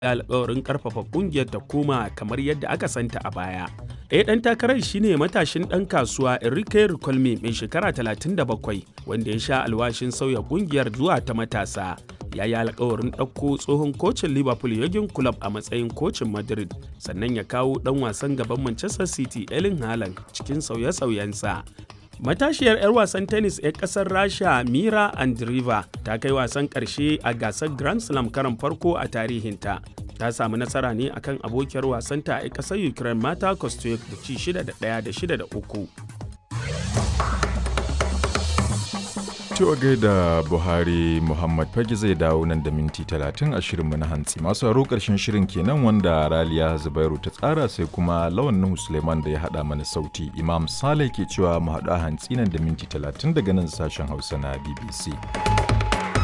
alkawarin karfafa kungiyar ta koma kamar yadda aka santa a baya. Ɗaya ɗan takarar shine matashin ɗan kasuwa Enrique Ricolme mai shekara 37 wanda ya sha alwashin sauya kungiyar zuwa ta matasa. Ya yi alkawarin ɗauko tsohon kocin Liverpool Jurgen Klopp a matsayin kocin Madrid sannan ya kawo ɗan wasan gaban Manchester City Erling Haaland cikin sauye-sauyensa. Matashiyar 'yar wasan tennis 'yar kasar Rasha Mira Andreeva ta kai wasan ƙarshe a gasar Grand Slam karan farko a tarihinta. Ta samu nasara ne akan abokiyar wasanta a ƙasar Ukraine Mata Kostyuk da ci 6 da 1 da 6 da 3. To gaida Buhari Muhammad Fage zai dawo nan da minti talatin a shirinmu na hantsi. Masu haro ƙarshen shirin kenan wanda Raliya Zubairu ta tsara sai kuma lawan Nuhu Suleiman da ya haɗa mana sauti. Imam Saleh ke cewa mu haɗu a hantsi nan da minti talatin daga nan sashen Hausa na BBC.